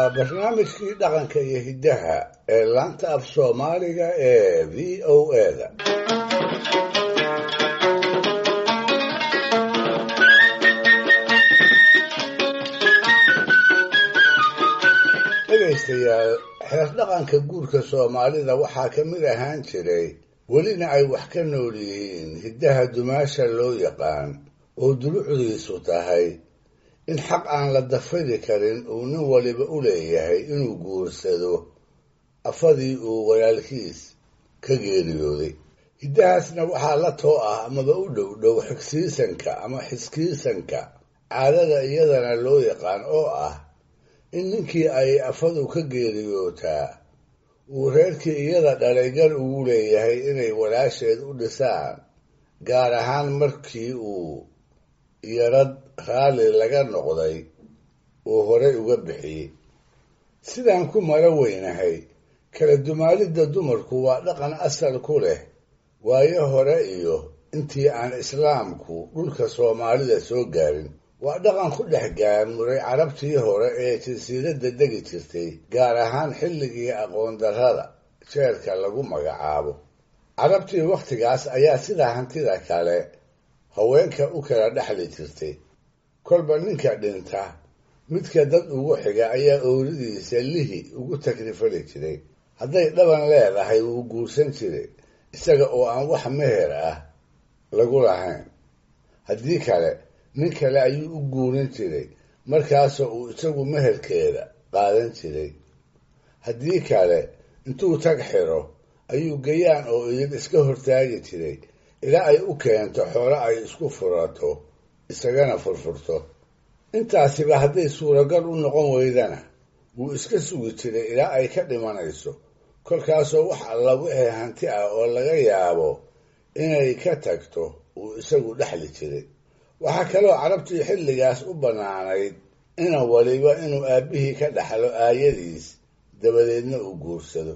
waa barnaamijkii dhaqanka iyo hiddaha ee laanta af soomaaliga ee v o eda dhegaystayaal xeer dhaqanka guurka soomaalida waxaa ka mid ahaan jiray welina ay wax ka nool yihiin hiddaha dumaasha loo yaqaan oo dulucdiisu tahay in xaq aan la dafiri karin uu nin waliba u leeyahay inuu guursado afadii uu walaalkiis ka geeriyooday hiddahaasna waxaa la too ah amaba u dhow dhow xigsiisanka ama xiskiisanka caadada iyadana loo yaqaan oo ah in ninkii ay afadu ka geeriyootaa uu reerkii iyada dhalay gar ugu leeyahay inay walaasheed u dhisaan gaar ahaan markii uu yarad raalli laga noqday uu horey uga bixiyey sidaan ku mara weynahay kala dumaalidda dumarku waa dhaqan asal ku leh waayo hore iyo intii aan islaamku dhulka soomaalida soo gaarin waa dhaqan ku dhex gaamuray carabtii hore ee jasiiradda degi jirtay gaar ahaan xilligii aqoon darrada jeerka lagu magacaabo carabtii wakhtigaas ayaa sidaa hantida kale haweenka u kala dhexli jirtay kolba ninka dhinta midka dad ugu xiga ayaa ooridiisa lihi ugu takrifali jiray hadday dhaban leedahay wuu guursan jiray isaga oo aan wax meher ah lagu lahayn haddii kale nin kale ayuu u guurin jiray markaasoo uu isagu meherkeeda qaadan jiray haddii kale intuu tag xiro ayuu gayaan oo idin iska hortaagi jiray ilaa ay u keento xoolo ay isku furato isagana furfurto intaasiba hadday suuragal u noqon weydana wuu iska sugi jiray ilaa ay ka dhimanayso kolkaasoo wax alla wixii hanti ah oo laga yaabo inay ka tagto uu isagu dhexli jiray waxaa kaloo carabtii xilligaas u bannaanayd inan waliba inuu aabbihii ka dhaxlo aayadiis dabadeedna uu guursado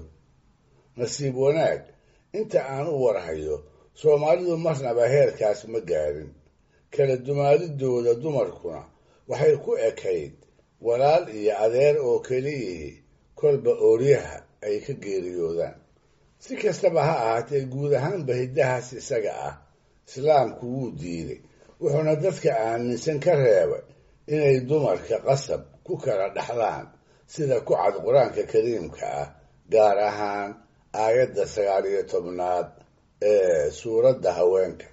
nasiib wanaag inta aan u warhayo soomaalidu marnaba heerkaas ma gaarin kala dumaalidooda dumarkuna waxay ku ekayd walaal iyo adeer oo keliyihii kolba ooryaha ay ka geeriyoodaan si kastaba ha ahaatee guud ahaanba hiddahaas isaga ah islaamku wuu diiday wuxuuna dadka aaminsan ka reebay inay dumarka qasab ku kala dhaxlaan sida ku cad qur-aanka kariimka ah gaar ahaan aayadda sagaal iyo tobnaad ee suuradda haweenka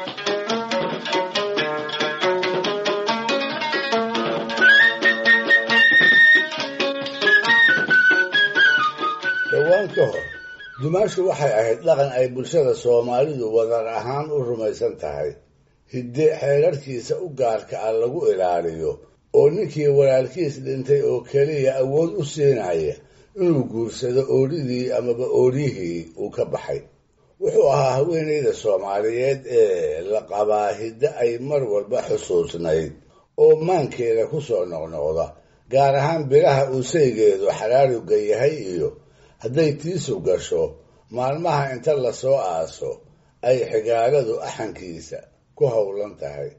dhowaan ka hor dumaashu waxay ahayd dhaqan ay bulshada soomaalidu wadar ahaan u rumaysan tahay hidde xeerarkiisa u gaarka ah lagu ilaaliyo oo ninkii walaalkiis dhintay oo keliya awood u siinaya inuu guursado ooridii amaba ooryihii uu ka baxay wuxuu ahaa haweenayda soomaaliyeed ee la qabaa hidde ay mar walba xusuusnayd oo maankeeda ku soo noqnoqda gaar ahaan bilaha uu saygeedu xaraaruga yahay iyo hadday tiisu gasho maalmaha inta lasoo aaso ay xigaaladu axankiisa ku howlan tahay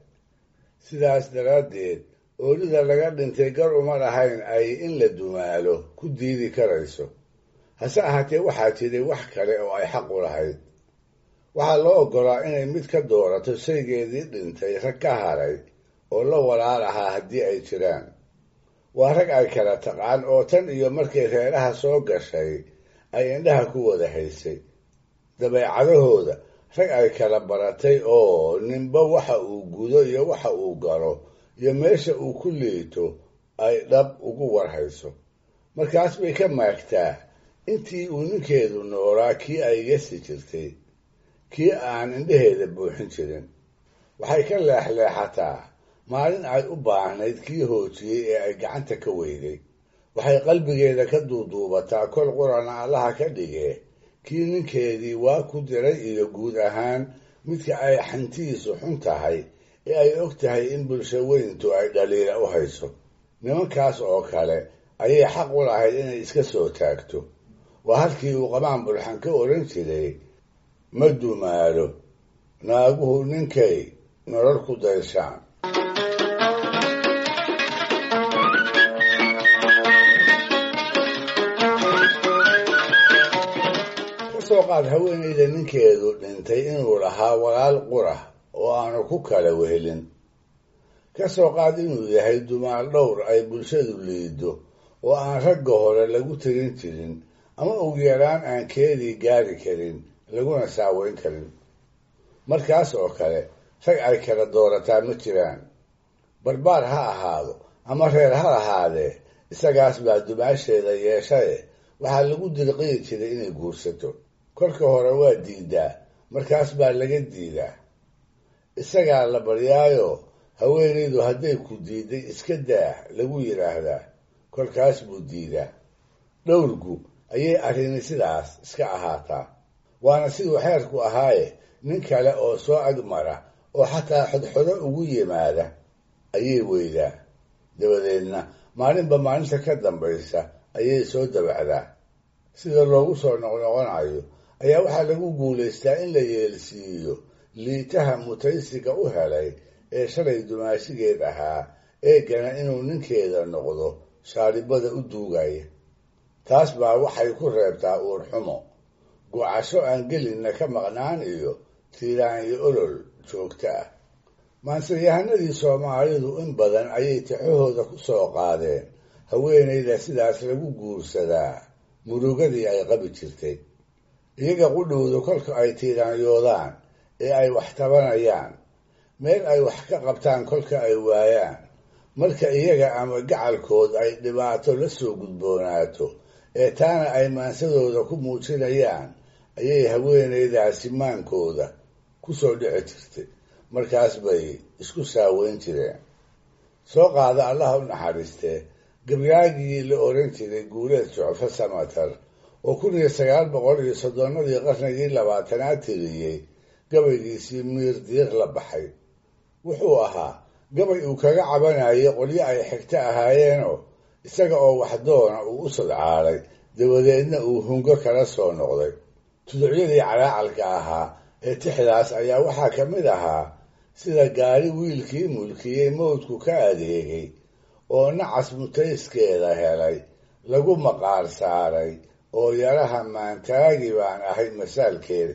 sidaas daraaddeed oolida laga dhintay gar uma lahayn ay in la dumaalo ku diidi karayso hase ahaatee waxaa jiray wax kale oo ay xaq u lahayd waxaa loo oggolaa inay mid ka doorato saygeedii dhintay rag ka haray oo la walaal ahaa haddii ay jiraan waa rag ay kala taqaan oo tan iyo markay reeraha soo gashay ay indhaha ku wada haysay dabeecadahooda rag ay kala baratay oo ninba waxa uu gudo iyo waxa uu galo iyo meesha uu ku liito ay dhab ugu warhayso markaas bay ka maagtaa intii uu ninkeedu noolaa kii ay yasi jirtay kii aan indhaheeda buuxin jirin waxay ka leexleexataa maalin ay u baahnayd kii hoojiyey ee ay gacanta ka weyday waxay qalbigeeda ka duuduubataa kol qurana allaha ka dhigee kii ninkeedii waa ku diray iyo guud ahaan midka ay xantiisu xun tahay ee ay og tahay in bulsho weyntu ay dhaliila u hayso nimankaas oo kale ayay xaq u lahayd inay iska soo taagto waa halkii uu qamaan bulxan ka odhan jiray ma dumaalo naaguhu ninkay nolol ku dayshaan soo qaad haweenayda ninkeedu dhintay inuu lahaa walaal qura oo aanu ku kala wehelin ka soo qaad inuu yahay dumaal dhowr ay bulshadu liido oo aan ragga hore lagu tirin jirin ama ugu yaraan aan keedii gaari karin laguna saaweyn karin markaas oo kale rag ay kala doorataa ma jiraan barbaar ha ahaado ama reer ha ahaadee isagaas baa dumaasheeda yeeshaye waxaa lagu dirqiyi jiray inay guursato kolka hore waa diidaa markaas baa laga diidaa isagaa la baryaayo haweenaydu hadday ku diiday iska daah lagu yidhaahdaa kolkaas buu diidaa dhowrgu ayay arrini sidaas iska ahaataa waana siduu xeerku ahaaye nin kale oo soo agmara oo xataa xodxodo ugu yimaada ayay weydaa dabadeedna maalinba maalinta ka dambaysa ayay soo dabacdaa sida loogu soo noqnoqonayo ayaa waxaa lagu guulaystaa in la yeelsiiyo liitaha mutaysiga u helay ee shalay dumaashigeed ahaa eegana inuu ninkeeda noqdo shaaribada u duugaya taas baa waxay ku reebtaa uurxumo gocasho aan gelinna ka maqnaan iyo tiiraan iyo olol joogto ah maanseyahanadii soomaalidu in badan ayay tixahooda ku soo qaadeen haweenayda sidaas lagu guursadaa murugadii ay qabi jirtay iyaga qudhowdu kolka ay tiiraanyoodaan ee ay wax tabanayaan meel ay wax ka qabtaan kolka ay waayaan marka iyaga ama gacalkood ay dhibaato la soo gudboonaato ee taana ay maansadooda ku muujinayaan ayay haweenaydaasi maankooda ku soo dhici jirtay markaas bay isku saaweyn jireen soo qaada allaha u naxariistee gabyaagii la oran jiray guuleed socfo samatar oo kun iyo sagaal boqol iyo soddonnadii qarnigii labaatanaad tiriyey gabaygiisii miir diiq la baxay wuxuu ahaa gabay uu kaga cabanayay qolyo ay xigto ahaayeenoo isaga oo waxdoona uu u sadcaalay dabadeedna uu hungo kala soo noqday tuducyadii calaacalka ahaa ee tixdaas ayaa waxaa ka mid ahaa sida gaari wiilkii mulkiyey mawdku ka adeegay oo nacas mutayskeeda helay lagu maqaar saaray oo yaraha maantaagi baan ahay masaalkeeda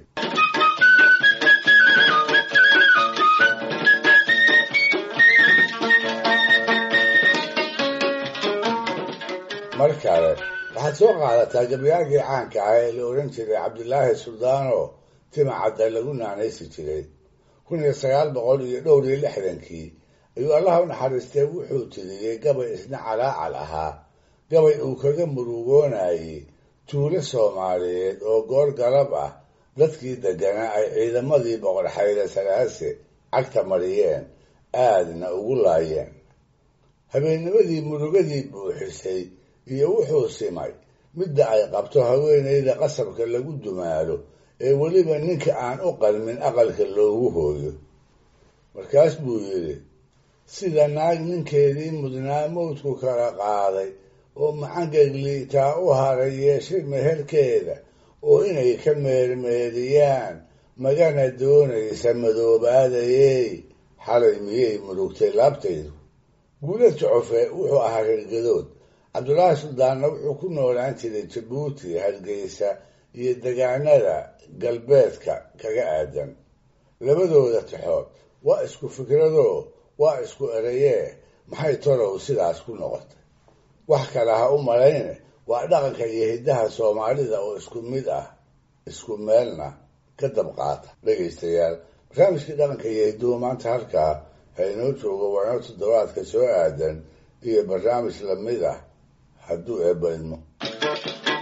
mar kale waxaad soo qaadataa gabyaagii caanka ah ee la odhan jiray cabdilaahi suldaano timacadda lagu naanaysi jiray kun iyo sagaal boqol iyo dhowr iyo lixdankii ayuu allaha u naxariistee wuxuu tiriyey gabay isna calaacal ahaa gabay uu kaga murugoonayey tuulo soomaaliyeed oo goor galab ah dadkii degganaa ay ciidamadii boqor xayle salaase cagta mariyeen aadna ugu laayeen habeennimadii murugadii buuxisay iyo wuxuu simay midda ay qabto haweenayda qasabka lagu dumaalo ee weliba ninka aan u qalmin aqalka loogu hooyo markaas buu yidhi sida naag ninkeedii mudnaa mawdku kala qaaday oo macangegliitaa u haray yeeshay meherkeeda oo inay ka meermeeriyaan magana doonaysa madoobaadayey xalay miyay murugtay laabtaydu guulad jocofe wuxuu ahaa reergadood cabdulaahi suldaanna wuxuu ku noolaan jiray jabuuti hargeysa iyo degaanada galbeedka kaga aadan labadooda tixood waa isku fikradoo waa isku erayee maxay torow sidaas ku noqotay wax kale ha u malayne waa dhaqanka iyo hiddaha soomaalida oo isku mid ah isku meelna ka dabqaata dhegaystayaal barnaamijkii dhaqanka iyo hidduhu maanta halkaa ha inoo joogo waano toddobaadka soo aadan iyo barnaamij lamid ah hadduu eebba idmo